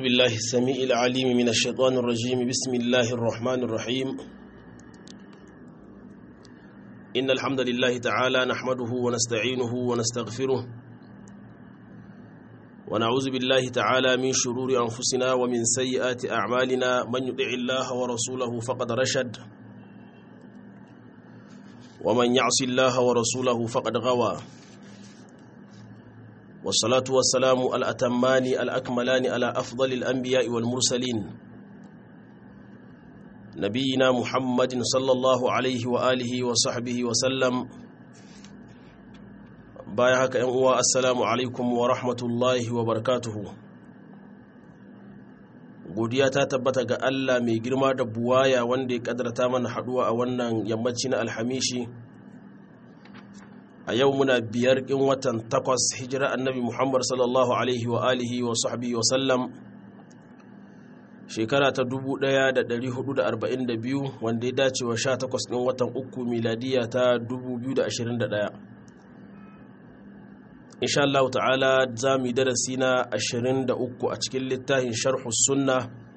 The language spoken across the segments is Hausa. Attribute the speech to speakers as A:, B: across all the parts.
A: أعوذ بالله السميع العليم من الشيطان الرجيم بسم الله الرحمن الرحيم إن الحمد لله تعالى نحمده ونستعينه ونستغفره ونعوذ بالله تعالى من شرور أنفسنا ومن سيئات أعمالنا من يطع الله ورسوله فقد رشد ومن يعص الله ورسوله فقد غوى والصلاة والسلام الأتمان الأكملان على أفضل الأنبياء والمرسلين نبينا محمد صلى الله عليه وآله وصحبه وسلم بايعك أنوا السلام عليكم ورحمة الله وبركاته godiya ta tabbata ga Allah mai girma da buwaya wanda ya kadarta mana haduwa a wannan yammaci na alhamishi a yau muna biyar in watan takwas hijira annabi muhammad sallallahu alaihi wa alihi wa sahbihi wa sallam shekara ta 1442 wanda ya dace wa 18 ɗin watan uku miladiya ta 2021 insha Allah ta'ala za mu yi darasi na 23 a cikin littafin sharhu sunna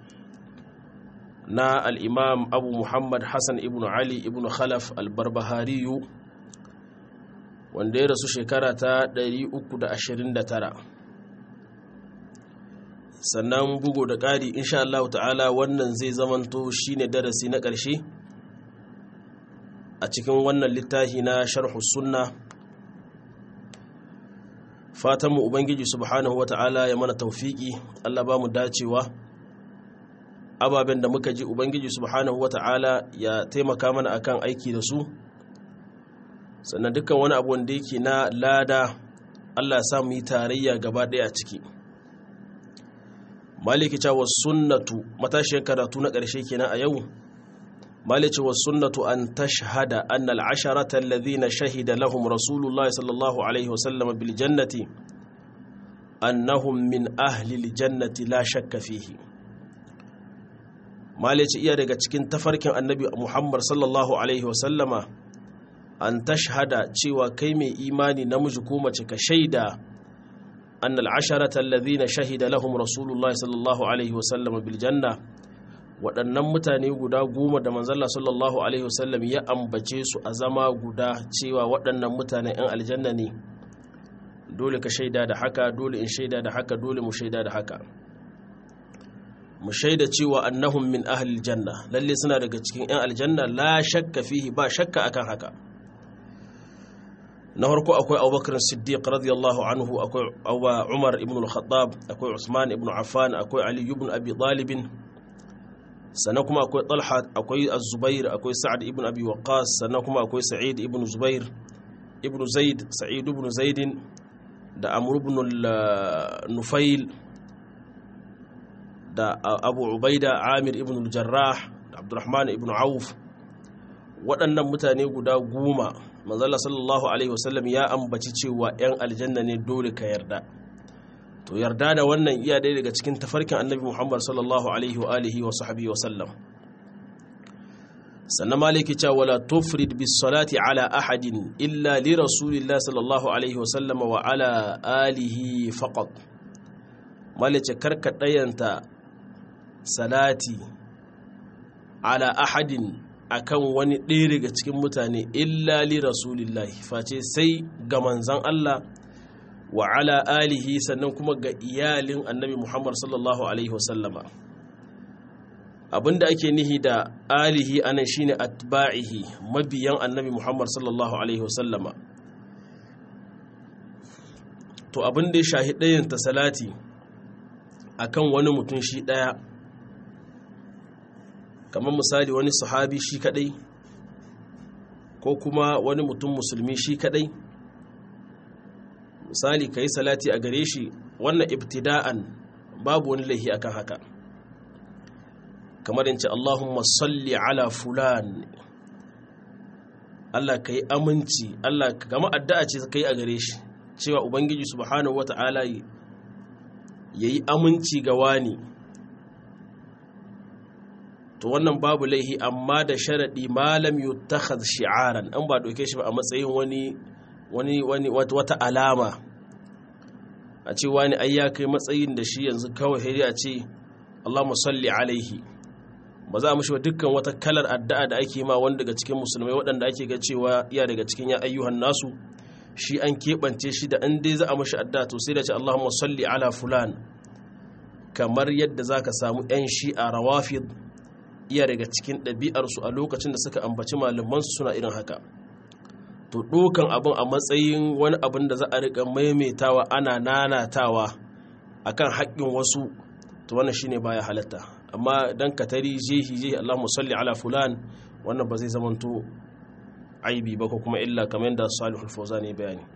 A: na al'imam abu muhammad hassan ibn ali ibn khalaf al-barbahariyu wanda ya rasu shekara ta 329 sannan bugu da ƙari insha Allah ta'ala wannan zai zamanto shine darasi na ƙarshe a cikin wannan littafi na sharhu sunna fatanmu ubangiji subhanahu wa ta'ala ya mana taufiki Allah ba mu dacewa ababen da muka ji ubangiji subhanahu wa ta'ala ya taimaka mana akan aiki da su sannan dukkan wani abu wanda yake na lada Allah ya samu yi tarayya gaba ɗaya a ciki maliki cewa sunnatu matashiyar karatu na ƙarshe kenan a yau maliki wa sunnatu an tashhada anna al-asharata alladhina shahida lahum rasulullahi sallallahu alaihi wasallam bil jannati annahum min ahli al-jannati la shakka fihi maliki iya daga cikin tafarkin annabi Muhammad sallallahu alaihi wasallama an tashhada cewa kai mai imani namiji ko mace ka shaida أن العشرة الذين شهد لهم رسول الله صلى الله عليه وسلم بالجنة waɗannan mutane guda goma da manzalla sallallahu alaihi wasallam ya ambace su a zama guda cewa waɗannan mutane 'yan aljanna ne dole ka shaida da haka dole in shaida da haka dole mu shaida da haka mu shaida cewa annahum min ahlil janna lalle suna daga cikin 'yan aljanna la shakka fihi ba shakka akan haka na farko akwai abubakar siddiq radiyallahu anhu akwai umar ibn al-khattab akwai usman ibn affan akwai ali ibn abi talib sannan kuma akwai talha akwai az-zubair akwai sa'ad ibn abi waqqas sannan kuma akwai sa'id ibn zubair ibn zaid sa'id ibn zaid da amr ibn nufail da abu ubaida amir ibn al-jarrah da abdurrahman ibn auf waɗannan mutane guda goma manzala sallallahu alaihi wasallam ya ambaci cewa 'yan aljanna ne dole ka yarda to yarda da wannan iya ɗaya daga cikin tafarkin annabi muhammad sallallahu alaihi wa alihi wa sahbihi wa sallam sannan maliki cewa wala tufrid bis salati ala ahadin illa li rasulillah sallallahu alaihi wa sallam wa ala alihi faqat malice karka ɗayanta salati ala ahadin akan wani ɗaya daga cikin mutane illa li rasulillahi face sai ga manzan Allah wa ala alihi sannan kuma ga iyalin annabi Muhammad sallallahu alaihi wasallama abinda ake nihi da alihi anan shine atba'ihi mabiyan annabi Muhammad sallallahu alaihi wasallama to abinda ya shahi ɗayan ta salati akan wani mutum shi ɗaya kamar misali wani sahabi shi kadai ko kuma wani mutum musulmi shi kadai misali ka yi salati a gare shi wannan ibtida'an babu wani laihi akan haka kamar yance Allahumma salli ala fulan Allah ka yi aminci Allah kama addu'a ce ka yi a gare shi cewa ubangiji subhanahu wata'ala ya yi aminci ga wani to wannan babu laihi amma da sharaɗi malam yutakhadh shi'aran an ba doke shi ba a matsayin wani wani wani wata alama a ce wani ai ya kai matsayin da shi yanzu kawai sai a ce Allahumma salli alaihi ba za a mushi dukkan wata kalar addu'a da ake ma wani daga cikin musulmai waɗanda ake ga cewa iya daga cikin ya ayyuhan nasu shi an keɓance shi da an dai za a mushi addu'a to sai da ce Allahumma salli ala fulan kamar yadda za ka samu 'yan shi'a rawafid iya daga cikin ɗabi'arsu a lokacin da suka ambaci malamansu suna irin haka to ɗokan abin a matsayin wani abin da za a riƙa maimaitawa ana nanatawa akan haƙƙin wasu to wannan shine baya halatta amma dan ka tari jehi jehi Allahumma salli ala fulan wannan ba zai zamanto aibi ba ko kuma illa kamar yadda Salihul Fawzani bayani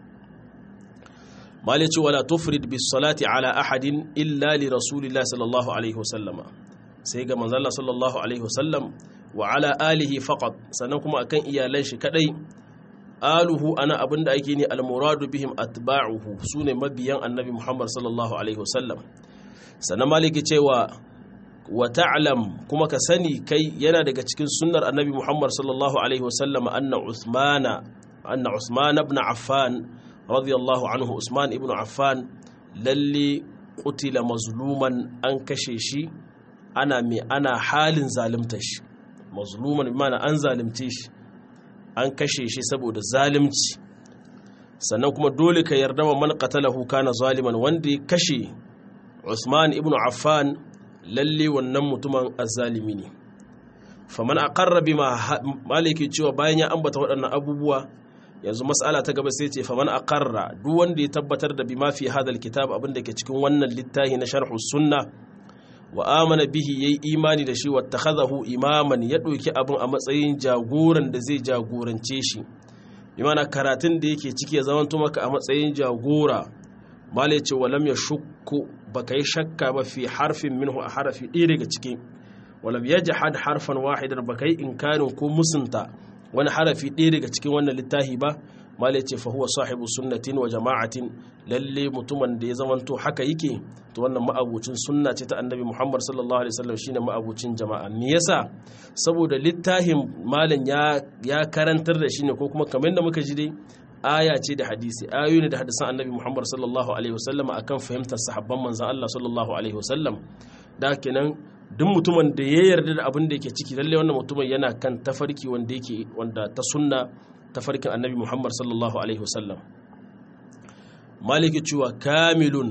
A: malici wala tufrid bis salati ala ahadin illa li rasulillahi sallallahu alaihi wasallama sai ga manzon Allah sallallahu alaihi wasallam wa ala alihi faqat sannan kuma akan iyalan shi kadai aluhu ana abinda ake ne almuradu bihim atba'uhu sune mabiyan annabi Muhammad sallallahu alaihi wasallam sannan maliki cewa wa ta'lam kuma ka sani kai yana daga cikin sunnar annabi Muhammad sallallahu alaihi wasallam anna Uthmana anna Uthman ibn Affan radiyallahu anhu Usman ibn Affan lalle qutila mazluman an kashe shi ana mai ana halin zalimta shi mazluman bi ma'ana an zalimce shi an kashe shi saboda zalimci sannan kuma dole ka yarda wa man qatalahu kana zaliman wanda ya kashe Usman ibn Affan lalle wannan mutumin azzalimi ne faman aqarra bima maliki cewa bayan ya ambata waɗannan abubuwa yanzu mas'ala ta gaba sai ce faman aqarra duk wanda ya tabbatar da bima fi hadal kitab abin da ke cikin wannan littafi na sharh sunna wa amana bihi yayi imani da shi wattakhadahu imaman ya ɗauki abin a matsayin jagoran da zai jagorance shi imana karatun da yake ciki ya zamanto maka a matsayin jagora malai ce walam ya shukku baka yi shakka ba fi harfin minhu a harafi ɗaya daga ciki walam ya jahad harfan wahidar baka yi inkarin ko musunta wani harafi ɗaya daga cikin wannan littafi ba malai ce fa huwa sahibu sunnatin wa jama'atin lalle mutumin da ya zamanto haka yake to wannan ma'abucin sunna ce ta annabi Muhammad sallallahu alaihi wasallam shine ma'abucin jama'a me yasa saboda littafin malam ya ya karantar da shi ne ko kuma kamar da muka ji dai aya ce da hadisi ayoyi ne da hadisan annabi Muhammad sallallahu alaihi wasallam akan fahimtar sahabban manzon Allah sallallahu alaihi wasallam da kenan duk mutumin da ya yarda da abin da yake ciki lalle wannan mutumin yana kan tafarki wanda yake wanda ta sunna tafarkin annabi Muhammad sallallahu alaihi wasallam maliki cewa kamilun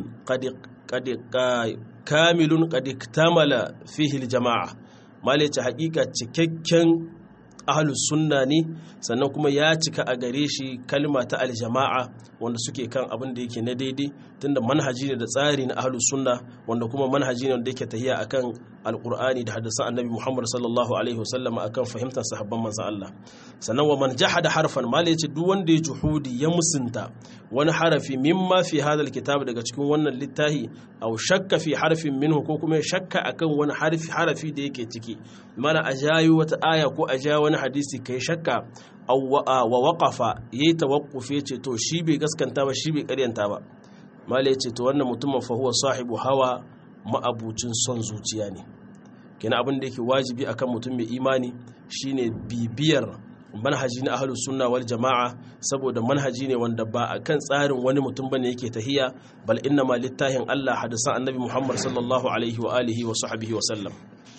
A: kamilun qad iktamala fihi aljama'a maliki hakika cikakken ahlus sunna ne sannan kuma ya cika a gare shi kalma ta aljama'a wanda suke kan abin da yake na daidai tunda manhaji ne da tsari na ahlus sunna wanda kuma manhaji ne wanda yake tahiya akan alqur'ani da hadisan annabi Muhammad sallallahu alaihi wasallam akan fahimtar sahabban manzon Allah sannan wa man jahada harfan mala yace duk wanda ya juhudi ya musunta wani harafi mimma fi hadha alkitab daga cikin wannan littafi aw shakka fi harfin minhu ko kuma shakka akan wani harfi harafi da yake ciki mana ajayu wata aya ko aja wani hadisi kai shakka aw wa waqafa yayi tawaqquf yace to shi bai gaskanta ba shi bai karyanta ba mala yace to wannan mutumin fa huwa sahibu hawa ma'abucin son zuciya ne kenan abin da yake wajibi akan mutum mai imani shine bibiyar manhaji na ahlus sunna wal jama'a saboda manhaji ne wanda ba akan tsarin wani mutum bane yake tahiya bal inna ma littahin Allah hadisan annabi Muhammad sallallahu alaihi wa alihi wa sahbihi wa sallam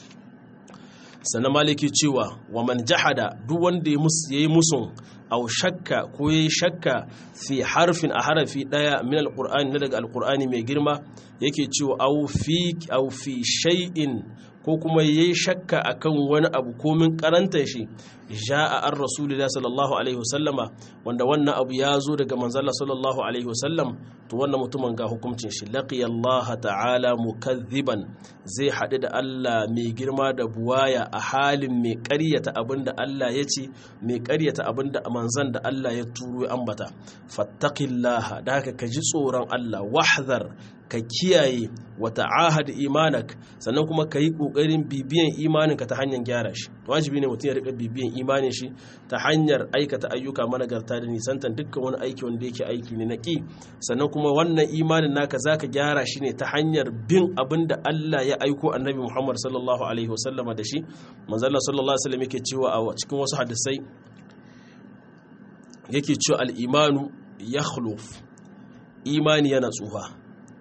A: sannan maliki cewa wa man jahada duk wanda ya yi musun au shakka ko ya yi shakka fi harfin a harafi daya min alqur'ani na daga alqur'ani mai girma yake cewa au fi au fi shay'in ko kuma yayi shakka akan wani abu komin karanta shi ja'a an rasulullahi sallallahu alaihi wasallama wanda wannan abu ya zo daga manzalla sallallahu alaihi wasallam to wannan mutumin ga hukuncin shi laqiya Allah ta'ala mukazziban zai haɗu da Allah mai girma da buwaya a halin mai ƙaryata abinda Allah ya ce mai ƙaryata abinda manzan da Allah ya turo ya ambata fattaqillaha da haka ka ji tsoron Allah wahzar ka kiyaye wa ta'ahad imanak sannan kuma ka yi ƙoƙarin bibiyan imaninka ta hanyar gyara shi wajibi ne mutum ya riƙa bibiyan imanin shi ta hanyar aikata ayyuka managarta da nisantan dukkan wani aiki wanda yake aiki ne na ƙi sannan kuma wannan imanin naka zaka gyara shi ne ta hanyar bin abin da Allah ya aiko annabi Muhammad sallallahu alaihi wasallama da shi manzalla sallallahu alaihi wasallam yake cewa a cikin wasu hadisai yake cewa al-imanu yakhluf imani yana tsufa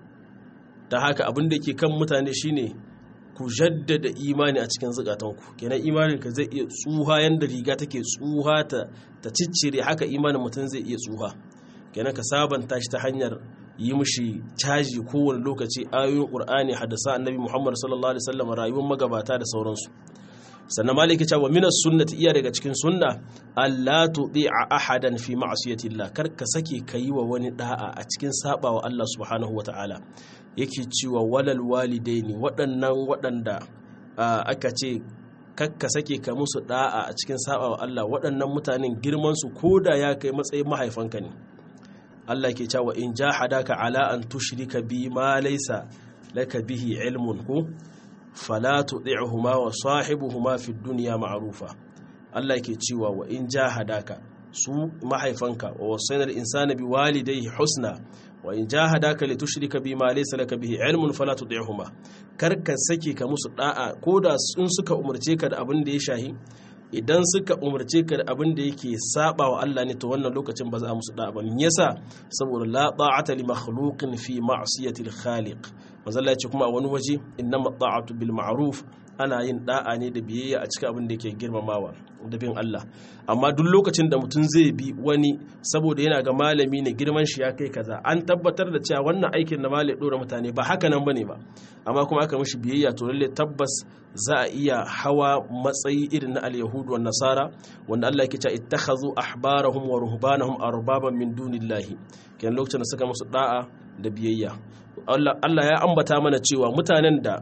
A: ta haka abin da ke kan mutane shine ku jaddada imani a cikin zukatanku kenan imanin ka zai iya tsuha yanda riga take tsuha ta ta ciccire haka imanin mutum zai iya tsuha kenan ka sabanta shi ta hanyar yi mushi caji kowane lokaci ayoyin qur'ani hadasa annabi muhammad sallallahu alaihi wasallam rayuwar magabata da sauransu sannan maliki ce wa minas sunnati iya daga cikin sunna Allah tudi'a ahadan fi ma'siyatillah kar ka sake kayi wa wani da'a a cikin sabawa Allah subhanahu wata'ala yake cewa walal walidaini waɗannan waɗanda aka ce kakka sake ka musu da'a a cikin sabawa Allah waɗannan mutanen girman su koda ya kai matsayin mahaifanka ne Allah ke cewa in jahadaka ala an tushrika bi ma laysa laka bihi ilmun ku fala tuɗi'uhuma wa sahibuhuma fi dunya ma'rufa Allah yake cewa wa in jahadaka su mahaifanka wa wasainal insana bi walidayhi husna wa in jahadaka li tushrika bima laysa laka bihi ilmun fala tuɗi'uhuma kar ka sake ka musu da'a koda sun suka umarce ka da abin da ya shahi idan suka umarce ka da abin da yake saba wa Allah ne to wannan lokacin ba za a musu da'a ba me yasa saboda la ta'ata li makhluqin fi ma'siyati al-khaliq manzalla ya ce kuma a wani waje innama ta'atu bil ma'ruf ana yin da'a ne da biyayya a cikin abin da yake girmamawa da bin Allah amma duk lokacin da mutum zai bi wani saboda yana ga malami ne girman shi ya kai kaza an tabbatar da cewa wannan aikin na malai dora mutane ba haka nan bane ba amma kuma aka mishi biyayya to lalle tabbas za a iya hawa matsayi irin na al-yahud wa nasara wanda Allah yake cewa ittakhadhu ahbarahum wa ruhbanahum arbaban min dunillahi kenan lokacin da suka musu da'a da biyayya Allah ya ambata mana cewa mutanen da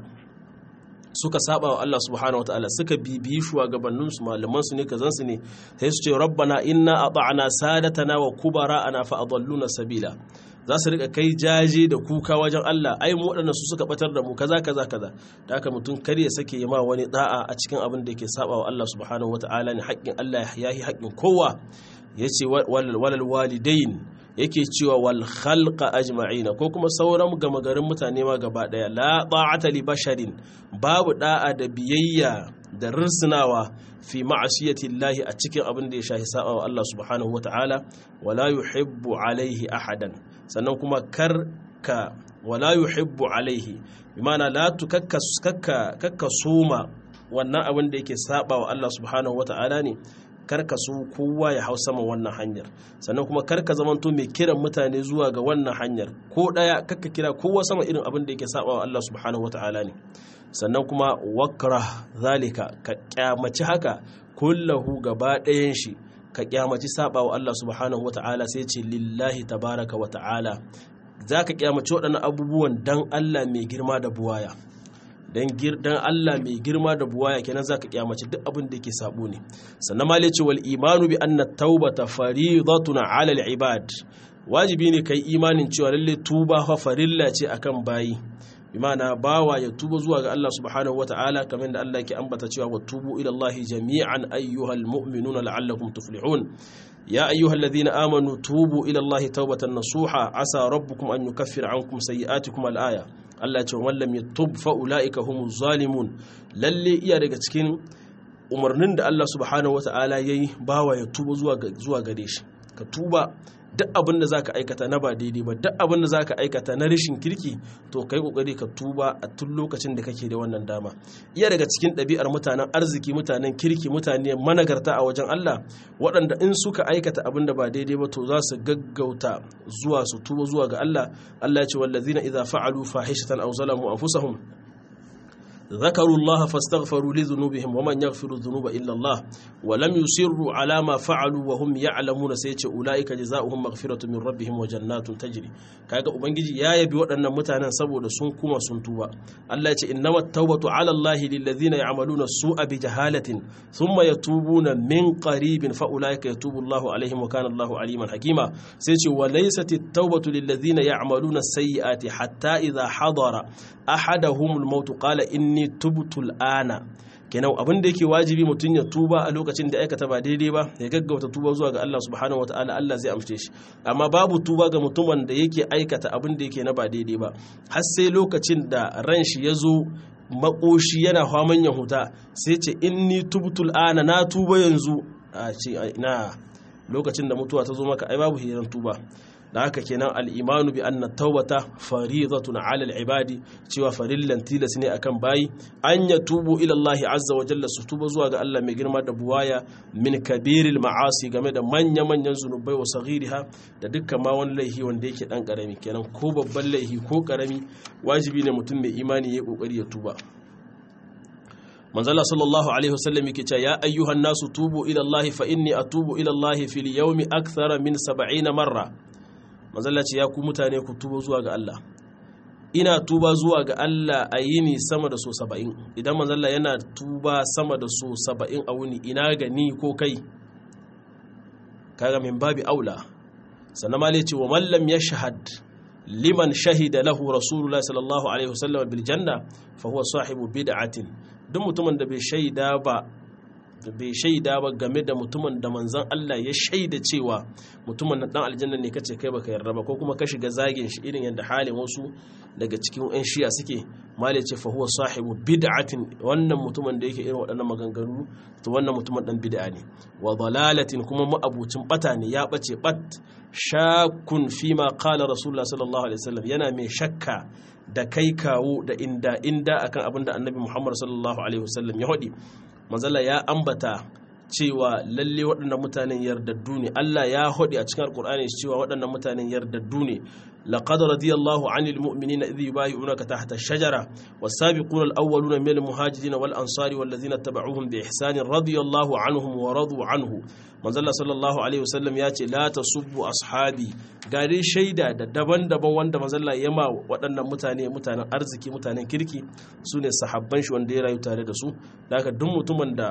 A: suka saba wa Allah subhanahu wataala suka bibiyi shugabannin su malaman su ne kazan su ne sai su ce rabbana inna ata'na sadatana wa kubara'ana fa adalluna sabila za su rika kai jaje da kuka wajen Allah ai mu waɗannan su suka batar da mu kaza kaza kaza da haka mutum kar ya sake yi ma wani da'a a cikin abin da yake saba wa Allah subhanahu wataala ne haƙƙin Allah ya yi haƙƙin kowa yace walal walidain yake cewa wal khalqa ajma'ina ko kuma sauran gama garin mutane ma gaba daya la ta'ata li basharin babu da'a da biyayya da risnawa fi ma'asiyati Allah a cikin abin da ya shahi sa'a wa Allah subhanahu wata'ala wala yuhibbu alaihi ahadan sannan kuma kar ka wala yuhibbu alaihi bimana la tukakka kakka soma wannan abin da yake saba wa Allah subhanahu wata'ala ne karka so kowa ya hau saman wannan hanyar sannan kuma karka zamanto mai kiran mutane zuwa ga wannan hanyar ko daya kakka kira kowa sama irin abin da yake saba wa Allah subhanahu wata'ala ne sannan kuma wakra zalika ka kyamaci haka kullahu gaba ɗayan shi ka kyamaci saba wa Allah subhanahu wata'ala sai ce lillahi tabaraka wa ta'ala za ka kyamaci waɗannan abubuwan dan Allah mai girma da buwaya dan Allah mai girma da buwaya kenan zaka kyamace duk abin da yake sabo ne sannan ma ce wal imanu bi anna taubata faridatun ala al ibad wajibi ne kai imanin cewa lalle tuba fa farilla ce akan bayi bimana bawa ya tuba zuwa ga Allah subhanahu wataala kamar da Allah ke ambata cewa wa tubu ila Allah jami'an ayyuhal mu'minuna la'allakum tuflihun يا أيها الذين آمنوا توبوا إلى الله توبة نصوحا عسى ربكم أن يكفر عنكم سيئاتكم الآية Allah ce wa lam yatub fa ulaika humuz zalimun lalle iya daga cikin umarnin da Allah subhanahu wataala yayi bawa ya tuba zuwa zuwa gare shi ka tuba duk abin da zaka aikata na ba daidai ba duk abin da zaka aikata na rashin kirki to kai kokari ka tuba a tun lokacin da kake da wannan dama iya daga cikin ɗabi'ar mutanen arziki mutanen kirki mutane managarta a wajen Allah waɗanda in suka aikata abin da ba daidai ba to za su gaggauta zuwa su tuba zuwa ga Allah Allah ya ce wallazina idza fa'alu fahishatan aw zalamu anfusahum ذكروا الله فاستغفروا لذنوبهم ومن يغفر الذنوب إلا الله ولم يصروا على ما فعلوا وهم يعلمون سيتي أولئك جزاؤهم مغفرة من ربهم وجنات تجري kaga ubangiji ya yabi waɗannan mutanen saboda sun kuma sun tuba Allah ya ce innamat tawbatu ala Allah lil ladina ya'maluna su'a bi jahalatin thumma yatubuna min qaribin fa ulaika yatubu Allahu alaihim wa kana Allahu aliman hakima sai ce wa laysat at-tawbatu lil ladina ya'maluna sayyi'ati hatta idha hadara ahaduhumul maut qala inni tubtu al-ana kenan abin da yake wajibi mutum ya tuba a lokacin da aikata ba daidai ba ya gaggauta tuba zuwa ga Allah subhanahu wataala Allah zai amshe shi amma babu tuba ga mutumin da yake aikata abin da yake na ba daidai ba har sai lokacin da ran shi ya zo makoshi yana faman ya huta sai ce inni tubtul ana na tuba yanzu a ce ina lokacin da mutuwa ta zo maka ai babu hiran tuba da haka kenan al-imanu bi anna tawbata faridatun 'ala al-ibadi cewa farillan tilas ne akan bayi an yatubu ila Allah azza wa jalla su tuba zuwa ga Allah mai girma da buwaya min kabiril ma'asi game da manya manyan zunubai wa saghiriha da dukkan ma wani laihi wanda yake dan karami kenan ko babban laihi ko karami wajibi ne mutum mai imani ya kokari ya tuba manzala sallallahu alaihi wasallam yake cewa ya ayyuhan nasu tubu ila Allah fa inni atubu ila Allah fil yawmi akthara min 70 marra manzala ce ya ku mutane ku tuba zuwa ga Allah ina tuba zuwa ga Allah a yini sama da so 70 idan manzala yana tuba sama da so 70 a wuni ina ga ni ko kai kaga min babi aula sannan ma ce wa man lam yashhad liman shahida lahu rasulullah sallallahu alaihi wasallam bil janna fa huwa sahibu bid'atin duk mutumin da bai shaida ba bai shaida ba game da mutumin da manzon Allah ya shaida cewa mutumin nan dan aljanna ne kace kai baka yarda ba ko kuma ka shiga zagin shi irin yadda halin wasu daga cikin yan shiya suke mali ce fa huwa sahibu bid'atin wannan mutumin da yake irin waɗannan maganganu to wannan mutumin dan bid'a ne wa dalalatin kuma ma'abucin bata ne ya bace bat shakun fi ma qala rasulullah sallallahu alaihi wasallam yana mai shakka da kai kawo da inda inda akan abin da annabi muhammad sallallahu alaihi wasallam ya hadi manzala ya ambata cewa lalle waɗannan mutanen yardaddu ne Allah ya hodi a cikin alkur'ani cewa waɗannan mutanen yardaddu ne laqad radiyallahu 'anil mu'minina idh yubayyi'unaka tahta ash-shajara was-sabiquna al-awwaluna minal muhajirin wal ansari wal ladzina tabauhum bi ihsan radiyallahu 'anhum wa radu 'anhu manzala sallallahu alaihi wasallam ya ce la tasubbu ashabi gare shaida da daban-daban wanda manzala ya ma waɗannan mutane mutanen arziki mutanen kirki su ne sahabban shi wanda ya rayu tare da su da haka duk mutumin da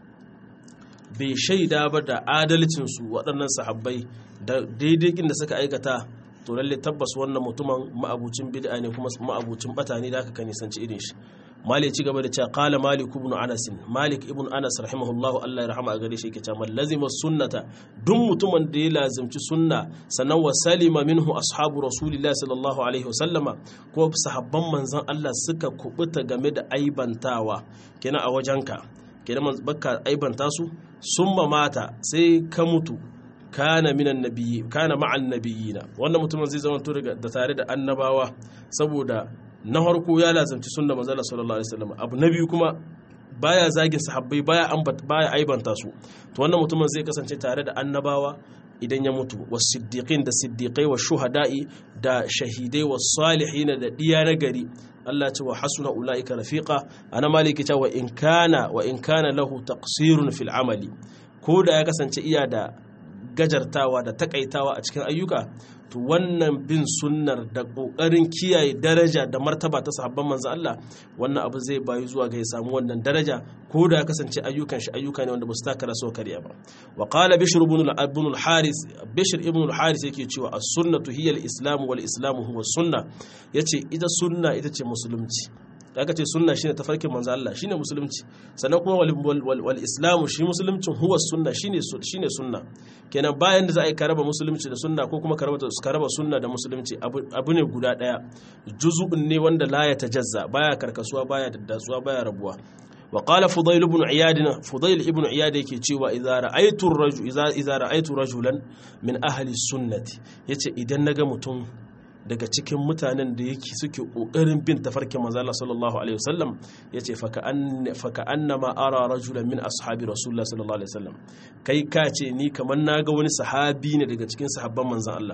A: bai shaida ba da adalcinsu waɗannan sahabbai da daidai inda suka aikata to lalle tabbas wannan mutumin ma'abucin bid'a ne kuma ma'abucin bata ne da aka kan nisanci irin shi malik ci gaba da cewa qala malik ibn anas malik ibn anas rahimahullahu Allah ya rahama a gare shi yake cewa lazima sunnata duk mutumin da ya lazimci sunna sannan wa salima minhu ashabu rasulillahi sallallahu alaihi wasallama ko sahabban manzon Allah suka kubuta game da aibantawa kenan a wajenka kenan baka aibanta su summa mata sai ka mutu kana minan nabiyyi kana ma'an nabiyina wannan mutumin zai zama to da tare da annabawa saboda na farko ya lazanci sunna manzo sallallahu alaihi wasallam abu na biyu kuma baya zagin sahabbai baya ambata baya aibanta su to wannan mutumin zai kasance tare da annabawa idan ya mutu was siddiqin da siddiqai wa shuhada'i da shahidai was salihin da diya na gari Allah ce wa hasuna ulaika rafiqa ana maliki ta wa in kana wa in kana lahu taqsirun fil amali ko da ya kasance iya da gajartawa da takaitawa a cikin ayyuka to wannan bin sunnar da kokarin kiyaye daraja da martaba ta sahabban manzo Allah wannan abu zai bayu zuwa ga ya samu wannan daraja ko da ya kasance ayyukan shi ayyuka ne wanda ba su taka raso kariya ba wa qala bishr ibn al-haris bishr ibn al-haris yake cewa as-sunnatu hiya al-islam wal islam huwa as-sunnah yace ita sunna ita ce musulunci da aka ce sunna shine tafarkin manzo Allah shine musulunci sannan kuma wal, wal, islamu shi musuluncin huwa sunna shine shine sunna kenan bayan da za a yi karaba musulunci da sunna ko kuma karaba karaba sunna da musulunci abu ne guda daya juz'un ne wanda la ya tajazza baya karkasuwa baya daddatsuwa baya rabuwa wa qala fudayl ibn iyad fudayl ibn iyad yake cewa idza ra'aytu rajul idza ra'aytu rajulan min ahli sunnati yace idan naga mutum daga cikin mutanen da yake suke kokarin bin tafarkin manzo Allah sallallahu alaihi wasallam yace faka an faka annama ara rajulan min ashabi rasulullah sallallahu alaihi wasallam kai ka ce ni kamar naga wani sahabi ne daga cikin sahabban manzon Allah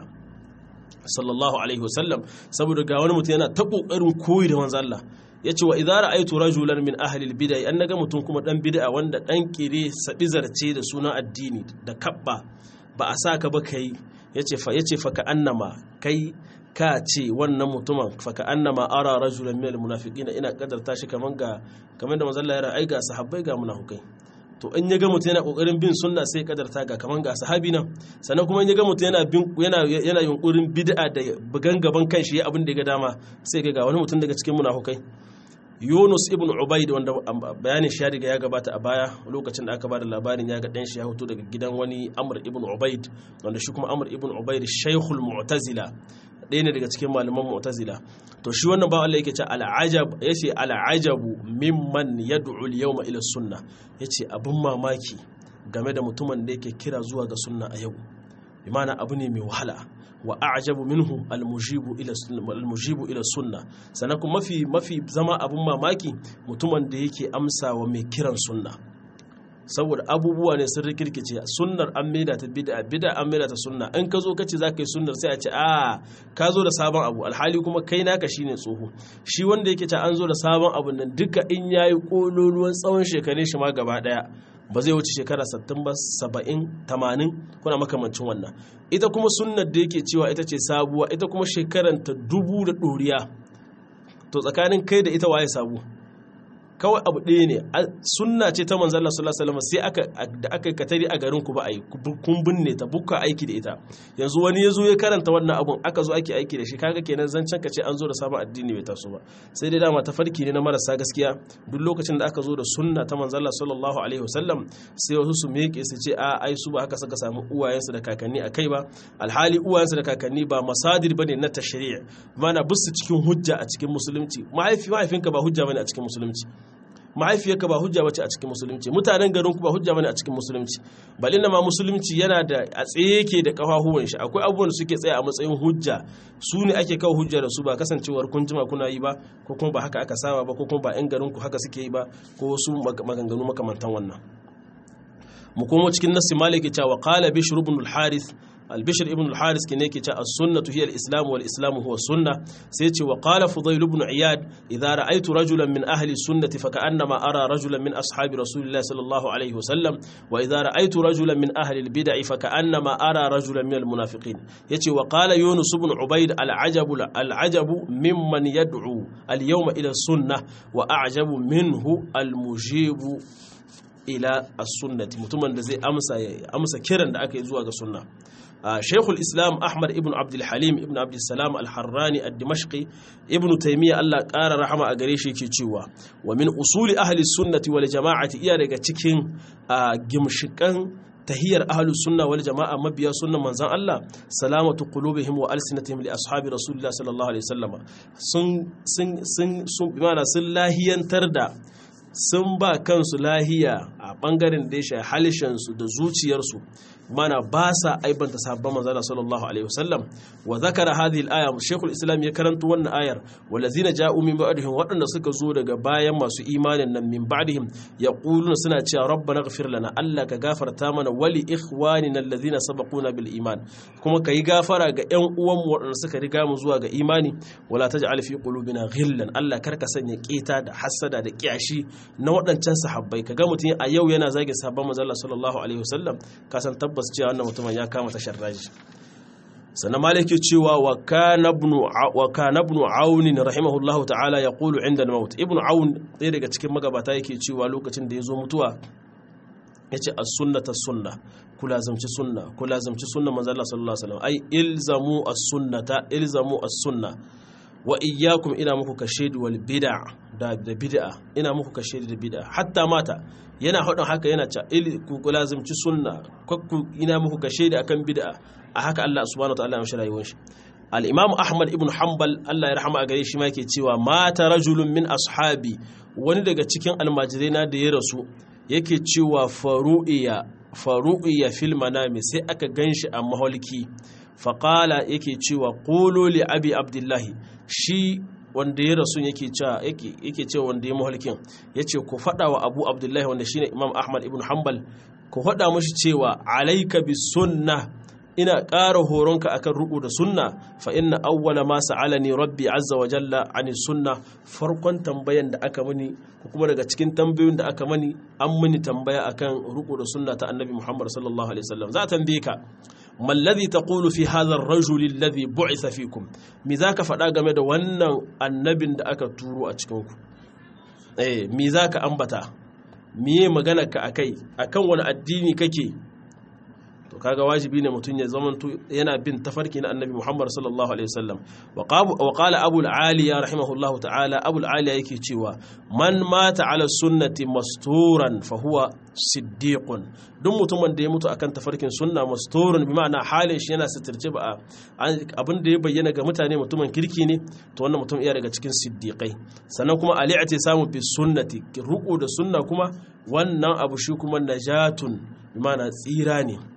A: sallallahu alaihi wasallam saboda ga wani mutum yana ta kokarin koyi da manzo Allah yace wa idza ra'aytu rajulan min ahli al-bid'ah an naga mutum kuma dan bid'a wanda dan kire sabi zarce da sunan addini da kabba ba a saka ba kai yace fa yace fa ka annama kai ka ce wannan mutumin faka annama ara rajulan minal munafiqina ina kadarta shi kaman ga kaman da manzo Allah ya ra'ai ga sahabbai ga munafikai to in ya ga mutum yana kokarin bin sunna sai kadarta ga kaman ga sahabi nan sannan kuma in ya ga mutum yana bin yana yana yunkurin bid'a da bugan gaban kanshi ya abin da ya ga dama sai ga wani mutum daga cikin munafikai Yunus ibn Ubaid wanda bayanin shi ya riga ya gabata a baya lokacin da aka bada labarin ya ga dan shi ya fito daga gidan wani Amr ibn Ubaid wanda shi kuma Amr ibn Ubaid Shaykhul Mu'tazila ɗaya ne daga cikin malaman Mu'tazila to shi wannan ba Allah yake ce al'ajab yace al'ajabu mimman yad'u al-yawma ila sunnah yace abun mamaki game da mutumin da yake kira zuwa ga sunna a yau bimana abu ne mai wahala wa a'jabu minhu almujibu ila almujibu ila sunna sannan kuma mafi mafi zama abun mamaki mutumin da yake amsa wa mai kiran sunna saboda abubuwa ne sun rikirkice sunnar an maida ta bid'a bid'a an maida ta sunna in ka zo ka ce zaka yi sunnar sai a ce a ka zo da sabon abu alhali kuma kai naka shine tsoho shi wanda yake ce an zo da sabon abu nan duka in yayi kololuwan tsawon shekarun shi ma gaba daya ba zai wuce shekara 60 ba 70 80 kuna makamancin wannan ita kuma sunnar da yake cewa ita ce sabuwa ita kuma shekaranta dubu da ɗoriya to tsakanin kai da ita waye sabu kawai abu ɗaya ne sunna ce ta manzan Allah sallallahu alaihi wasallam sai aka da aka katari a garin ku ba ai kun binne ta bukka aiki da ita yanzu wani ya zo ya karanta wannan abun aka zo ake aiki da shi kaga kenan zancen ka ce an zo da sabon addini bai taso ba sai dai dama tafarki ne na marasa gaskiya duk lokacin da aka zo da sunna ta manzan Allah sallallahu alaihi wasallam sai wasu su miƙe su ce a ai su ba haka suka samu uwayensu da kakanni a kai ba alhali uwayensu da kakanni ba masadir bane na tashri' mana bisu cikin hujja a cikin musulunci mahaifi mahaifinka ba hujja bane a cikin musulunci mahaifiyarka ba hujja bace a cikin musulunci mutanen garin ku ba hujja bane a cikin musulunci balin ma musulunci yana da a tsaye yake da kafafuwan shi akwai abubuwan da suke tsaya a matsayin hujja su ne ake kawo hujja da su ba kasancewar kun jima kuna yi ba ko kuma ba haka aka saba ba ko kuma ba yan garin ku haka suke yi ba ko wasu maganganu makamantan wannan mu komo cikin nassi maliki cewa qala bishr ibn al-harith البشر ابن الحارث كنيكي السنة هي الإسلام والإسلام هو السنة سيتي وقال فضيل بن عياد إذا رأيت رجلا من أهل السنة فكأنما أرى رجلا من أصحاب رسول الله صلى الله عليه وسلم وإذا رأيت رجلا من أهل البدع فكأنما أرى رجلا من المنافقين يتي وقال يونس بن عبيد العجب العجب ممن يدعو اليوم إلى السنة وأعجب منه المجيب ila as-sunnati mutumin da zai amsa amsa kiran da aka yi zuwa ga sunna Sheikhul Islam Ahmad ibn Abdul Halim ibn Abdul Salam Al-Harrani Ad-Dimashqi ibn Taymiyyah Allah ƙara rahama a gare shi yake cewa wa min usuli ahli sunnati wal jama'ati iya daga cikin gimshikan tahiyar ahlus sunna wal jama'a mabiya sunnan manzon Allah salamatu qulubihim wa alsinatihim li ashabi rasulillah sallallahu alaihi wasallam sun sun sun sun sun lahiyantar da sun ba kansu lahiya a bangaren da ya shahi halishansu da zuciyarsu mana ba sa aibanta sahabban manzala sallallahu alaihi wasallam wa zakara hadhihi al-aya shaykhul islam ya karanto wannan ayar walazina ja'u min ba'dihim waɗanda suka zo daga bayan masu imanin nan min ba'dihim yaquluna suna cewa rabbana ighfir lana Allah ka gafarta mana wali ikhwanina alladhina sabaquna bil iman kuma kai gafara ga ƴan uwan mu waɗanda suka riga mu zuwa ga imani wala taj'al fi qulubina ghillan Allah karka sanya keta da hasada da kiyashi na waɗancan sahabbai kaga mutum a yau yana zage sahabban manzala sallallahu alaihi wasallam ka san tabbas cewa wannan mutumin ya kama tashar raji sannan maliki cewa wa kana ibn aun rahimahullahu ta'ala ya qulu inda al-maut ibn aun ɗaya daga cikin magabata yake cewa lokacin da ya zo mutuwa yace as-sunnata sunna kula zamci sunna kula zamci sunna manzo Allah sallallahu alaihi wasallam ai ilzamu as-sunnata ilzamu as-sunna wa iyyakum ina muku kashedi wal bid'a da bid'a ina muku kashedi da bid'a hatta mata yana hadin haka yana ca ku lazimci sunna kakku ina muku kashedi akan bid'a a haka Allah subhanahu wa ta'ala ya mishi rayuwar shi al-imam ahmad ibn hanbal Allah ya rahama a gare shi ma yake cewa mata rajulun min ashabi wani daga cikin almajirai na da ya rasu yake cewa faru'iya faru'iya fil manami sai aka ganshi a maholki faƙala yake cewa ƙolo li abi abdullahi shi wanda ya rasu yake cewa wanda ya mahalkin ya ce ku faɗa wa abu abdullahi wanda shine imam ahmad ibn hanbal ku faɗa mashi cewa alaika bi sunna ina ƙara horonka akan ruku da sunna fa inna awwala ma sa'alani rabbi azza wa jalla ani sunna farkon tambayan da aka mani ko kuma daga cikin tambayoyin da aka mani an mani tambaya akan ruku da sunna ta annabi muhammad sallallahu alaihi wasallam za a tambaye ka ما الذي تقول في هذا الرجل الذي بعث فيكم me zaka faɗa game da wannan annabin da aka turo a cikin ku eh me zaka ambata miye magana ka akai akan wani addini kake to kaga wajibi ne mutum ya zama yana bin tafarki na annabi Muhammad sallallahu alaihi wasallam wa qala abu al-aliya rahimahullahu ta'ala abu al-aliya yake cewa man mata ala sunnati masturan fa huwa siddiqun duk mutumin da ya mutu akan tafarkin sunna masturun bi ma'ana halin shi yana sitirce ba abin da ya bayyana ga mutane mutumin kirki ne to wannan mutum iya daga cikin siddiqai sannan kuma ali'ati samu bi sunnati ruku da sunna kuma wannan abu shi kuma najatun bi ma'ana tsira ne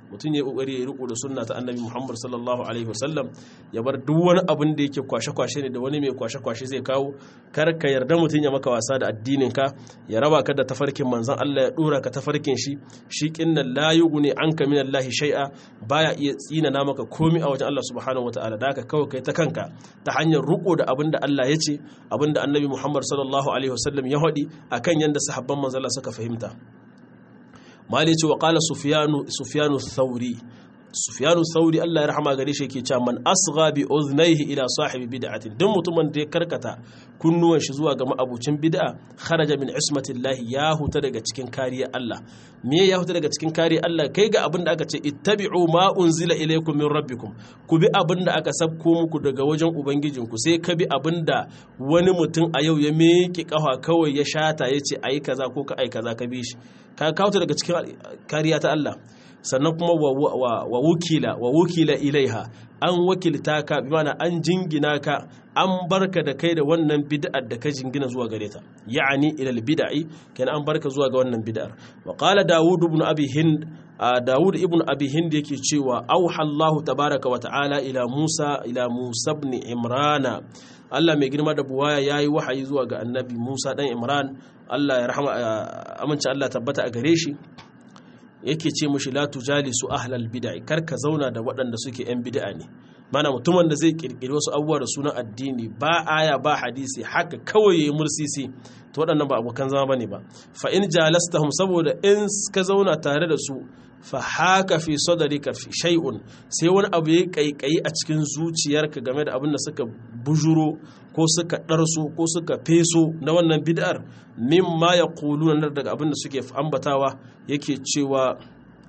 A: mutum ya kokari ya riko da sunna ta annabi Muhammad sallallahu alaihi wasallam ya bar duk wani abin da yake kwashe kwashe ne da wani mai kwashe kwashe zai kawo kar ka yarda mutum ya maka wasa da addinin ka ya raba ka da tafarkin manzon Allah ya dora ka tafarkin shi shi kinnan la yughni anka min Allah shay'a baya iya tsina na maka komai a wajen Allah subhanahu wataala da haka kawai kai ta kanka ta hanyar riko da abin da Allah ya ce abin da annabi Muhammad sallallahu alaihi wasallam ya haɗi akan yanda sahabban manzon Allah suka fahimta mali ce wa kala sufiyanu thauri sufiyanu thauri Allah ya rahama gare shi yake cewa man asgha bi udhnayhi ila sahibi bid'atin duk mutumin da ya karkata kunnuwan shi zuwa ga ma'abucin bid'a kharaja min ismatillahi ya huta daga cikin kariya Allah me ya huta daga cikin kariya Allah kai ga abin da aka ce ittabi'u ma unzila ilaykum min rabbikum ku bi abin da aka sabko muku daga wajen ubangijinku sai ka bi abin da wani mutum a yau ya miƙe kafa kawai ya shata ya ce ayi kaza ko ka ayi kaza ka bi shi ka kawo daga cikin kariya ta Allah sannan kuma wa wukila wa wukila ilaiha an wakilta ka bi mana an jingina ka an barka da kai da wannan bid'ar da ka jingina zuwa gare ta ya'ani ila bid'i kenan an barka zuwa ga wannan bid'ar wa qala daud ibn abi hind daud ibn abi hind yake cewa auha Allah tabaraka wa ta'ala ila Musa ila Musa ibn Imrana Allah mai girma da buwaya yayi wahayi zuwa ga annabi Musa dan Imran Allah ya rahama amince Allah tabbata a gare shi yake ce mushi la tujalisu ahlal bid'a kar ka zauna da waɗanda suke yan bid'a ne mana mutumin da zai kirkiri wasu abubuwa da sunan addini ba aya ba hadisi haka kawai yayi mursisi to waɗannan ba abokan zama bane ba fa in jalastahum saboda in ka zauna tare da su fa haka fi sadrika fi shay'un sai wani abu ya kaikayi a cikin zuciyarka game da abin da suka bujuro ko suka ɗarso ko suka feso na wannan bid'ar mimma ya kuluna daga abin da suke ambatawa yake cewa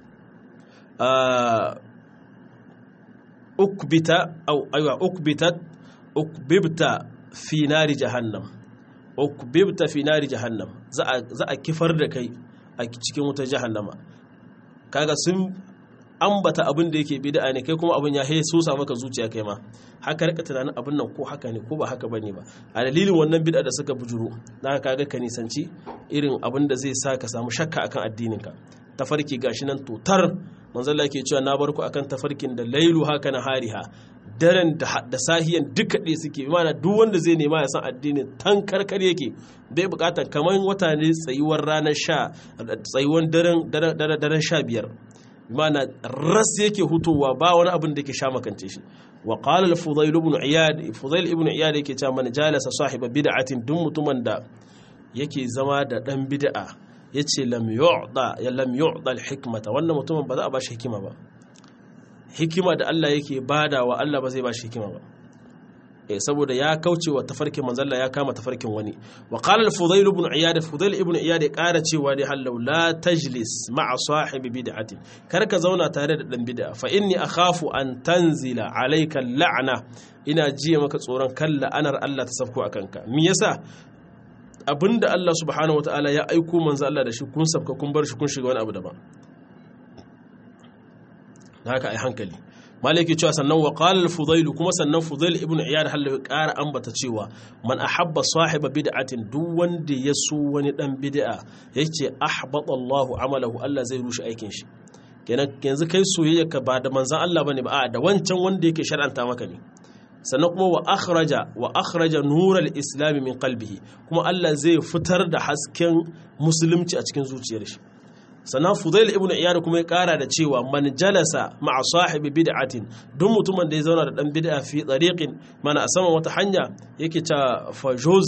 A: ukbita au aiwa ukbitat ukbibta fi nari jahannam ukbibta fi nari jahannam za a kifar da kai a cikin wutar jahannama kaga sun ambata abin da yake bid'a ne kai kuma abin ya he so sa maka zuciya kai ma haka rika tunanin abin nan ko haka ne ko ba haka bane ba a dalilin wannan bid'a da suka bujuro dan kaga ka nisanci irin abin da zai sa ka samu shakka akan addinin ka tafarki gashi nan totar manzo Allah yake cewa na bar ku akan tafarkin da lailu haka na hariha daren da sahiyan duka ɗaya suke mana duk wanda zai nema ya san addinin tan karkar yake bai bukatar kamar wata ne tsayuwar ranar sha tsayuwar daren sha biyar mana ras yake hutowa ba wani abin da yake sha makance shi wa qala al fudail ibn iyad fudail ibn iyad yake cewa man jalasa sahiba bid'atin duk mutumin da yake zama da dan bid'a yace lam yu'da ya lam yu'da al hikmata wannan mutumin ba za a bashi hikima ba hikima da Allah yake badawa Allah ba zai bashi hikima ba saboda ya kauce wa tafarkin manzalla ya kama tafarkin wani wa qala al-fudail ibn iyad fudail ibn iyad ya kara cewa dai hallau la tajlis ma'a sahibi bid'atin kar ka zauna tare da dan bid'a fa inni akhafu an tanzila alayka la'na ina jiya maka tsoron kan la'anar Allah ta sabko akan ka me yasa abinda Allah subhanahu wataala ya aiko manzo Allah da shi kun sabka kun bar shi kun shiga wani abu daban haka ai hankali maliki cewa sannan wa qala al-fudail kuma sannan fudail ibn iyad hallawi ƙara ambata cewa man ahabba sahiba bid'atin duk wanda ya so wani dan bid'a yace ahbata Allahu amalahu Allah zai rushe aikin shi kenan yanzu kai soyayya ka ba da manzon Allah bane ba a da wancan wanda yake shar'anta maka ne sannan kuma wa akhraja wa akhraja nural islam min qalbihi kuma Allah zai fitar da hasken musulunci a cikin zuciyar shi sannan fudail ibn iyad kuma ya kara da cewa man jalasa ma'a sahibi bid'atin duk mutumin da ya zauna da dan bid'a fi tariqin mana a saman wata hanya yake ta fajuz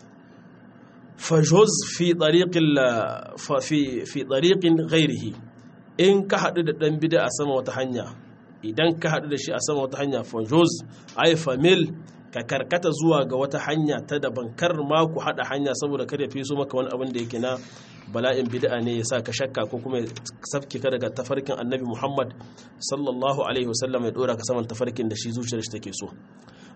A: fajuz fi tariqil fi fi tariqin ghairihi in ka hadu da dan bid'a a saman wata hanya idan ka hadu da shi a saman wata hanya fajuz ay famil ka karkata zuwa ga wata hanya ta daban kar ma ku hada hanya saboda kada fi so maka wani abin da yake na bala'in bid'a ne ya sa ka shakka ko kuma ya safke ka daga tafarkin annabi Muhammad sallallahu alaihi wasallam ya dora ka saman tafarkin da shi zuciyar shi take so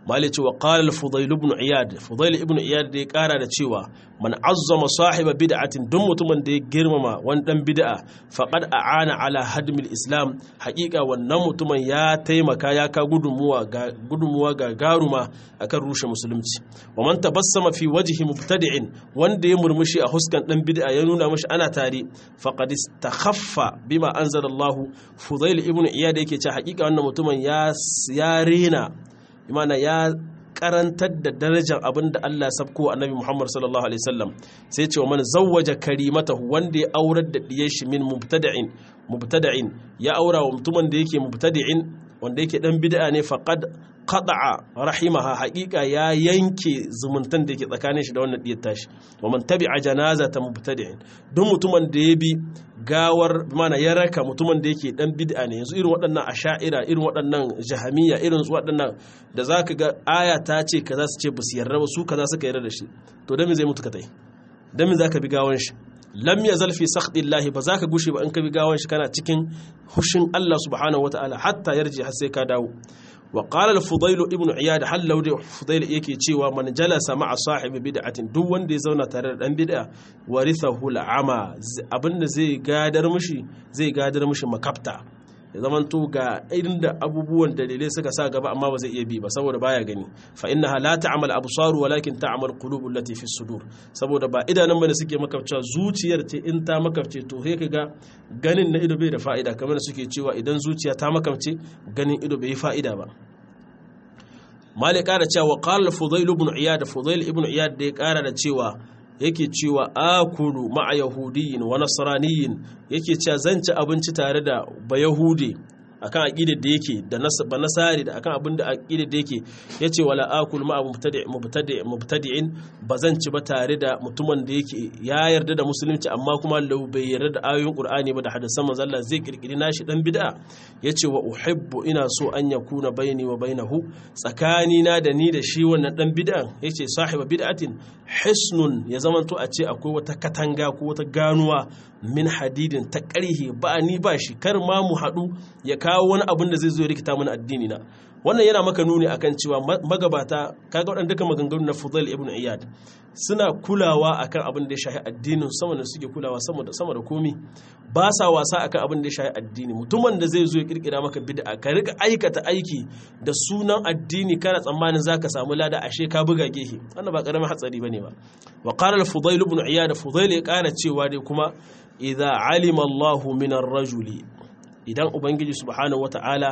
A: mali cewa qala al-fudail ibn iyad fudail ibn iyad da ya kara da cewa man azzama sahiba bid'atin duk mutumin da ya girmama wani dan bid'a faqad a'ana ala hadmil islam haqiqa wannan mutumin ya taimaka ya ka gudunmuwa ga gudunmuwa ga garuma akan rushe musulunci wa man tabassama fi wajhi mubtadi'in wanda ya murmushi a huskan dan bid'a ya nuna mashi ana tare faqad istakhaffa bima anzalallahu fudail ibn iyad yake cewa haqiqa wannan mutumin ya ya rena imana ya karantar da darajar abin da Allah sabko annabi Muhammad sallallahu alaihi wasallam sai ce wa man zawwaja karimatahu wanda ya aurar da diyar shi min mubtada'in mubtada'in ya aura wa mutumin da yake mubtadi'in wanda yake dan bid'a ne faqad qada'a rahimaha haqiqa ya yanke zumuntan da yake tsakanin shi da wannan diyar tashi wa man tabi'a janazata mubtadi'in duk mutumin da ya bi gawar mana ya raka mutumin da yake dan bid'a ne yanzu irin waɗannan asha'ira irin waɗannan jahamiya irin su waɗannan da zaka ga aya ta ce kaza su ce basu yarda ba su kaza suka yarda da shi to dan me zai mutu ka tai dan me zaka bi gawan shi lam yazal fi sakhdillahi ba zaka gushe ba in ka bi gawan shi kana cikin hushin Allah subhanahu wataala hatta yarji har sai ka dawo wa qala al-fudayl ibn iyad hallau da fudayl yake cewa man jalasa ma'a sahibi bid'atin duk wanda ya zauna tare da dan bid'a warithahu al-ama abinda zai gadar mishi zai gadar mishi makafta ya zaman to ga irin da abubuwan dalilai suka sa gaba amma ba zai iya bi ba saboda baya gani fa innaha la ta'mal absaru walakin ta'mal qulubul lati fi sudur saboda ba idanun bane suke makafcewa zuciyar ce in ta makafce to sai kaga ganin na ido bai da fa'ida kamar suke cewa idan zuciya ta makafce ganin ido bai yi fa'ida ba malik kara cewa qala fudail ibn iyad fudail ibn iyad da ya kara da cewa yake cewa akulu ma'a yahudiyin wa nasraniyin yake cewa zan ci abinci tare da bayahudi akan aqidar da yake da ba nasari da akan abin da aqidar da yake yace wala akul ma'a mubtadi mubtadi mubtadi'in bazan ci ba tare da mutumin da yake ya yarda da musulunci amma kuma lau bai yarda da ayoyin qur'ani ba da hadisan manzo Allah zai kirkiri nashi dan bid'a yace wa uhibbu ina so an yakuna baini wa bainahu tsakani na da ni da shi wannan dan bid'an yace sahiba bid'atin hisnun ya zamanto a ce akwai wata katanga ko wata ganuwa min hadidin ta ƙarhe ba ni ba shi kar ma mu haɗu ya kawo wani abin da zai zo ya rikita mana addini na wannan yana maka nuni akan cewa magabata kaga waɗanda duka maganganu na Fudail ibn Iyad suna kulawa akan abin da ya shahi addinin sama da suke kulawa sama da sama da komi ba sa wasa akan abin da ya shahi addini mutumin da zai zo ya kirkira maka bid'a ka rika aikata aiki da sunan addini kana tsammanin zaka samu lada ashe ka buga gehe wannan ba karamin hatsari bane ba wa qala al-Fudail ibn Iyad Fudail ya kana cewa dai kuma idza alima Allahu min ar-rajuli idan ubangiji subhanahu wata'ala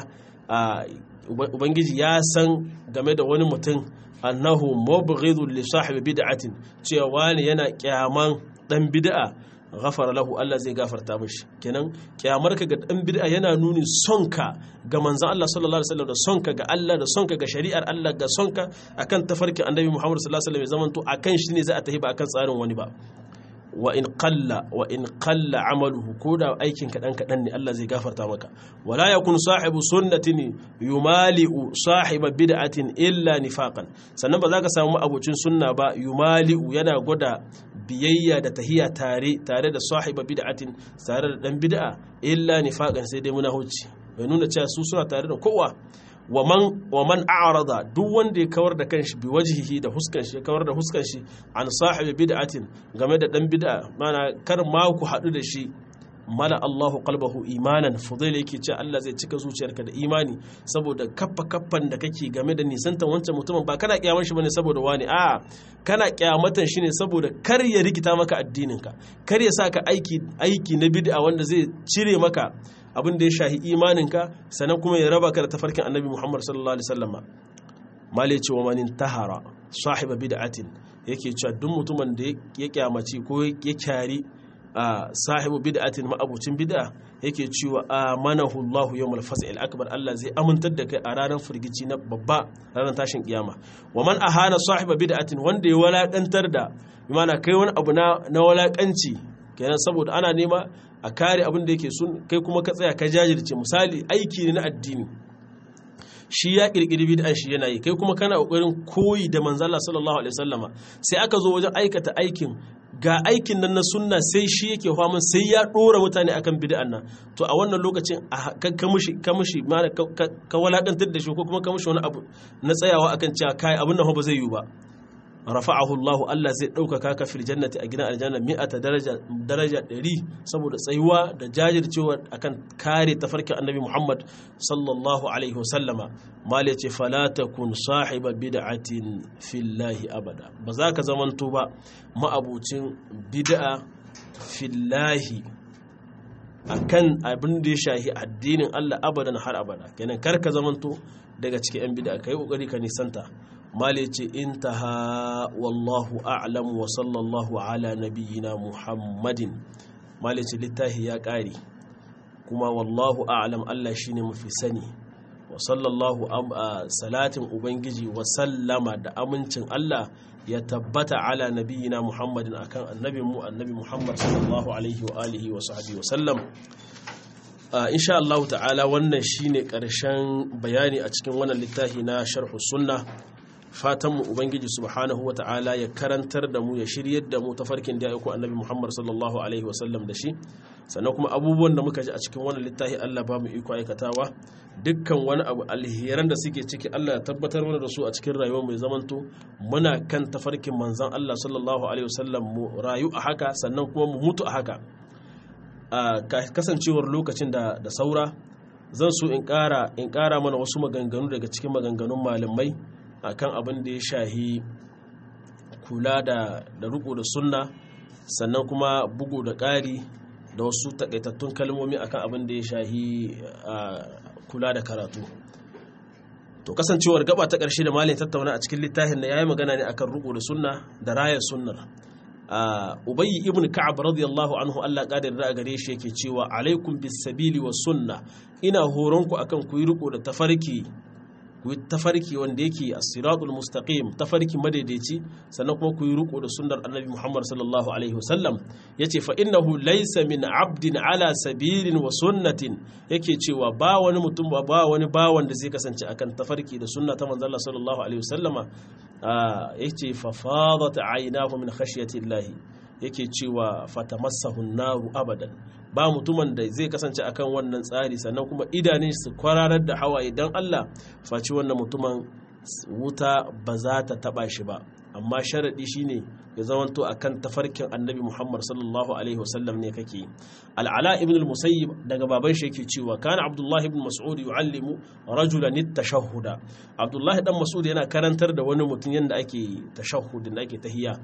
A: ubangiji ya san game da wani mutum annahu mubghidun li sahibi bid'atin cewa wani yana kyaman dan bid'a ghafara lahu Allah zai gafarta mishi kenan kyamar ka ga dan bid'a yana nuni sonka ga manzon Allah sallallahu alaihi wasallam da sonka ga Allah da sonka ga shari'ar Allah ga sonka akan tafarkin annabi Muhammad sallallahu alaihi wasallam zamanto akan shi ne za a tafi ba akan tsarin wani ba wa in qalla wa in qalla amaluhu ko da aikin kadan kadan ne Allah zai gafarta maka wala yakun sahibu sunnatin yumali'u sahiba bid'atin illa nifaqan sannan ba za ka samu abocin sunna ba yumali'u yana gwada biyayya da tahiya tare tare da sahiba bid'atin tare da dan bid'a illa nifaqan sai dai munahuci bai nuna cewa su suna tare da kowa wa man a'rada duk wanda ya kawar da kanshi bi wajhihi da huskan shi kawar da huskan shi an sahibi bid'atin game da dan bid'a mana kar ma ku hadu da shi mala Allahu qalbahu imanan fudail yake ce Allah zai cika zuciyarka da imani saboda kaffa kaffan da kake game da nisantan wancan mutumin ba kana kiyamar shi bane saboda wani a kana kiyamatan shi ne saboda kar ya rikita maka addininka kar ya saka aiki aiki na bid'a wanda zai cire maka abin da ya shahi imaninka sannan kuma ya raba ka da tafarkin annabi Muhammad sallallahu alaihi wasallam male cewa manin tahara sahiba bid'atin yake cewa duk mutumin da ya kyamaci ko ya kyari sahibu bid'atin ma'abucin bid'a yake cewa amanahu Allah yawmal fasl akbar Allah zai amintar da kai a ranar firgici na babba ranar tashin kiyama wa man ahana sahiba bid'atin wanda ya walakantar da bimana kai wani abu na walakanci kenan saboda ana nema a kare abin da yake sun kai kuma ka tsaya ka jajirce misali aiki ne na addini shi ya kirkiri bid'an shi yana yi kai kuma kana kokarin koyi da manzo Allah sallallahu alaihi wasallama sai aka zo wajen aikata aikin ga aikin nan na sunna sai shi yake faman sai ya dora mutane akan bid'an nan to a wannan lokacin ka mushi ka mushi ka walakantar da shi ko kuma ka mushi wani abu na tsayawa akan cewa kai abin nan ba zai yi ba rafa'ahu Allah Allah zai ɗaukaka ka fil jannati a gidan aljanna mi'ata daraja daraja 100 saboda tsayuwa da jajircewa akan kare tafarkin annabi Muhammad sallallahu alaihi wasallama mal yace fala takun sahiba bid'atin fillahi abada ba za ka zamanto ba ma'abucin bid'a fillahi akan abin da ya shahi addinin Allah abadan har abada kenan kar ka zamanto daga cikin yan bid'a kai kokari ka nisanta mali ce intaha wallahu a'lam wa sallallahu ala nabiyyina muhammadin mali ce littafi ya ƙare kuma wallahu a'lam Allah shine mafi sani wa sallallahu salatin ubangiji wa sallama da amincin Allah ya tabbata ala nabiyyina muhammadin akan annabin mu annabi muhammad sallallahu alaihi wa alihi wa sahbihi wa sallam insha Allah ta'ala wannan shine karshen bayani a cikin wannan littafi na sharhu sunna fatanmu ubangiji subhanahu wata'ala ya karantar da mu ya shiryar da mu ta farkin da ya aiko annabi muhammad sallallahu alaihi wasallam da shi sannan kuma abubuwan da muka ji a cikin wannan littafi allah ba mu iko aikatawa dukkan wani abu alheran da suke ciki allah ya tabbatar mana da su a cikin rayuwar mai zamanto muna kan tafarkin manzon allah sallallahu alaihi wasallam mu rayu a haka sannan kuma mu mutu a haka a kasancewar lokacin da da saura zan so in ƙara in ƙara mana wasu maganganu daga cikin maganganun malamai akan abin da ya shahi kula da da riko da sunna sannan kuma bugu da ƙari da wasu takaitattun kalmomi akan abin da ya shahi kula da karatu to kasancewar gaba ta ƙarshe da malin tattauna a cikin littafin da yayi magana ne akan riko da sunna da rayar sunnar ubayy ibn ka'ab radiyallahu anhu Allah kadar da gare shi yake cewa alaikum bis sabili was sunna ina horonku akan ku yi riko da tafarki ku yi tafarki wanda yake a siratul mustaqim tafarki madaidaici sannan kuma ku yi riko da sunnar annabi muhammad sallallahu alaihi wasallam ya ce fa innahu laysa min abdin ala sabilin wa sunnatin yake cewa ba wani mutum ba ba wani bawan da zai kasance akan tafarki da sunna ta manzon sallallahu alaihi wasallama yace fa fadat aynahu min khashyati llahi yake cewa fatamassahu naru abadan ba mutumin da zai kasance akan wannan tsari sannan kuma idanun su kwararar da hawaye don Allah faci wannan mutumin wuta ba za ta taba shi ba amma sharaɗi shine ya zamanto akan tafarkin annabi Muhammad sallallahu alaihi wasallam ne kake al'ala ibn al-musayyib daga baban shi yake cewa kana abdullahi ibn mas'ud yu'allimu rajulan at-tashahhuda abdullahi dan mas'ud yana karantar da wani mutum yanda ake tashahhudin ake tahiyya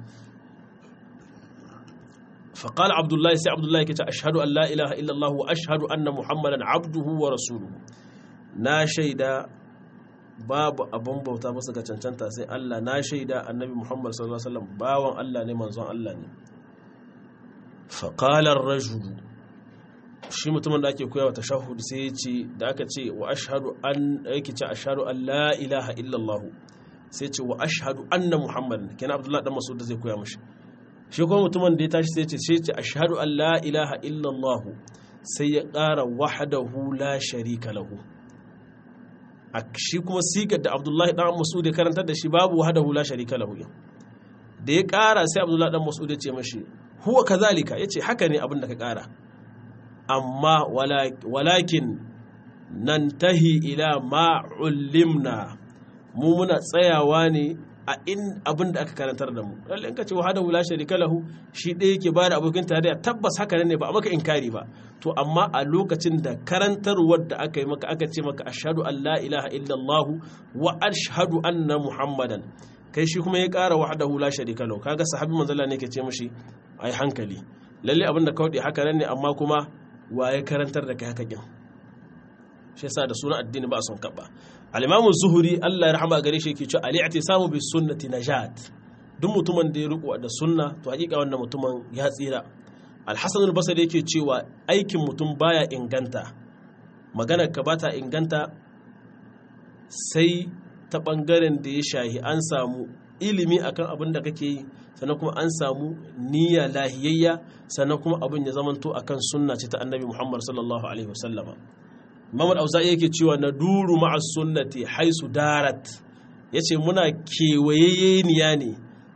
A: فقال عبد الله سي عبد الله كتا أشهد أن لا إله إلا الله وأشهد أن محمدا عبده ورسوله na shaida babu abin bauta masa ga cancanta sai Allah na shaida annabi Muhammad sallallahu alaihi wasallam bawan Allah ne manzon Allah ne faqala ar-rajul shi mutumin da ake koyawa tashahhud sai ya ce da aka ce wa ashhadu an yake ce ashhadu an la ilaha illa Allah sai ce wa ashhadu anna Muhammadan kenan Abdullah dan Mas'ud zai koya mishi shi kuma mutumin da ya tashi sai ce sai ce ashhadu an la ilaha illallah sai ya ƙara wahdahu la sharika lahu a shi kuma sigar da abdullahi dan mas'ud ya karantar da shi babu wahdahu la sharika lahu da ya ƙara sai abdullahi dan mas'ud ya ce mashi huwa kazalika yace haka ne abin da ka ƙara amma walakin nantahi ila ma ulimna mu muna tsayawa ne a in abin da aka karantar da mu lalle in ka ce wahada wula sharika lahu shi ɗaya yake ba da abokin tarayya tabbas haka ne ba a maka inkari ba to amma a lokacin da karantarwar da aka yi maka aka ce maka ashhadu an la ilaha illallah wa ashhadu anna muhammadan kai shi kuma ya ƙara wahdahu la sharika lahu kaga sahabi manzala ne ke ce mishi ai hankali lalle abin da kawai haka ne amma kuma wa ya karantar da kai haka kin shi yasa da sunan addini ba a son kaba al-imamu zuhuri Allah ya rahama gare shi yake cewa al-i'tisamu bis sunnati najat duk mutumin da ya riko da sunna to hakika wannan mutumin ya tsira al-hasan al-basri yake cewa aikin mutum baya inganta maganar ka bata inganta sai ta bangaren da ya shahi an samu ilimi akan abin da kake yi sannan kuma an samu niyya lahiyayya sannan kuma abin ya zamanto akan sunna ce ta annabi Muhammad sallallahu alaihi wasallama Muhammad Auza'i yake cewa na duru ma'a sunnati haisu darat yace muna kewayeniya ne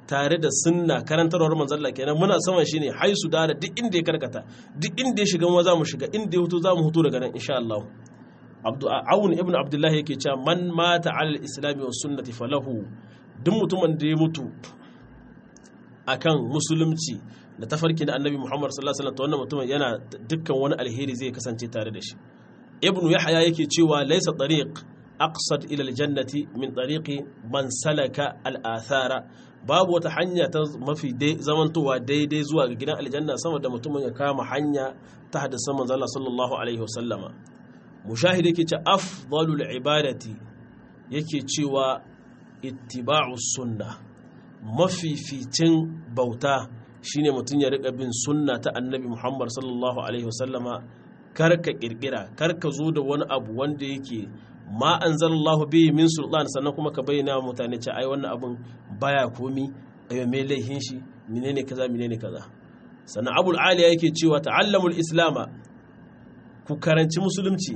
A: tare da sunna karantarwar manzalla kenan muna saman shi ne haisu da duk inda ya karkata duk inda ya shiga za mu shiga inda ya hutu za mu hutu daga nan insha Allah Awun ibn Abdullahi yake cewa man mata alal islami wa sunnati falahu duk mutumin da ya mutu akan musulunci da tafarki na annabi Muhammad sallallahu alaihi wasallam to wannan mutumin yana dukkan wani alheri zai kasance tare da shi ibn Yahya yake cewa laysa tariq aqsad ila aljannati min tariqi man salaka al-athara babu wata hanya ta mafi zamantowa daidai zuwa ga gidan aljanna sama da mutumin ya kama hanya ta hadisan manzo Allah sallallahu alaihi wasallama mushahid yake ce afdalul ibadati yake cewa ittiba'us sunna mafificin bauta shine mutum ya rika bin sunna ta annabi Muhammad sallallahu alaihi wasallama karka kirkira karka zo da wani abu wanda yake ma anzalallahu bihi min sultan sannan kuma ka bayyana wa mutane ce ai wannan abun baya komi ayo me laihin shi menene kaza menene kaza sannan abul aliya yake cewa ta'allamul islama ku karanci musulunci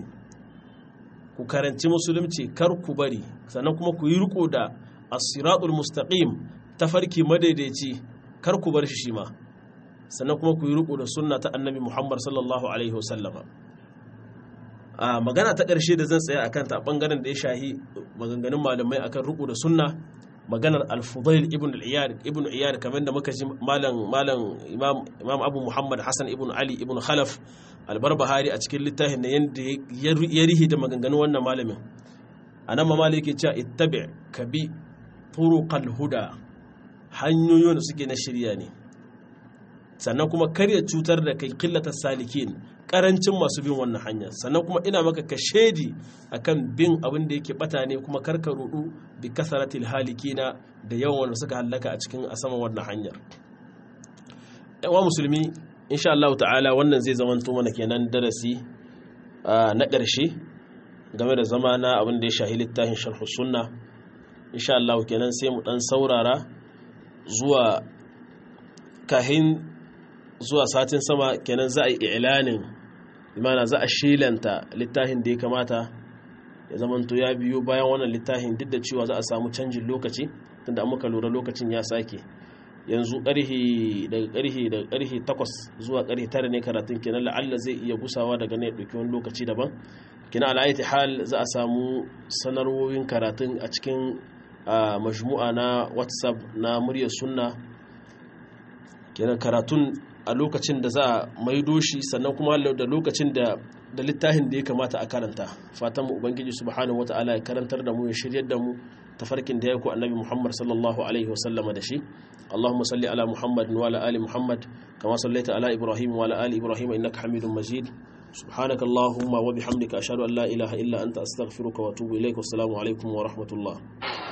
A: ku karanci musulunci kar ku bari sannan kuma ku yi riko da as-siratul mustaqim tafarki madaidaici kar ku bar shi shi ma sannan kuma ku yi riko da sunna ta annabi Muhammad sallallahu alaihi wasallama a magana ta ƙarshe da zan tsaya akan ta bangaren da ya shahi maganganun malamai akan riko da sunna maganar al-fudail ibn al-iyad ibn iyad kamar da muka ji malam malam imam imam abu muhammad hasan ibn ali ibn khalaf al-barbahari a cikin littafin da yanda ya rihi da maganganun wannan malamin anan ma maliki cewa ittabi kabi turuqal huda hanyoyin da suke na shirya ne sannan kuma karya cutar da kai killatar salikin karancin masu bin wannan hanya sannan kuma ina maka ka shedi akan bin abin da yake bata ne kuma karka rudu bi kasaratil halikina da yawan wanda suka hallaka a cikin a sama wannan hanyar yawa musulmi insha Allah ta'ala wannan zai zamanto mana kenan darasi na ƙarshe game da zama na abin da ya shahi littafin sharh sunna insha Allah kenan sai mu dan saurara zuwa kahin zuwa satin sama kenan za a yi ilanin imana za a shilanta littafin da ya kamata ya zamanto ya biyo bayan wannan littafin duk da cewa za a samu canjin lokaci tunda muka lura lokacin ya sake yanzu karhi daga karhi daga karhi 8 zuwa karhi 9 ne karatun kenan la'alla zai iya gusawa daga ne dauki wani lokaci daban kina al'ayati hal za a samu sanarwoyin karatun a cikin majmu'a na whatsapp na muryar sunna kenan karatun a lokacin da za a maido shi sannan kuma da lokacin da da littafin da ya kamata a karanta fatan mu ubangiji subhanahu wataala ya karantar da mu ya shiryar da mu tafarkin da ya ku annabi Muhammad sallallahu alaihi wasallama da shi Allahumma salli ala Muhammad wa ala ali Muhammad kama sallaita ala Ibrahim wa ala ali Ibrahim innaka Hamidum Majid سبحانك اللهم وبحمدك أشهد أن لا إله إلا أنت أستغفرك وأتوب إليك والسلام عليكم ورحمة الله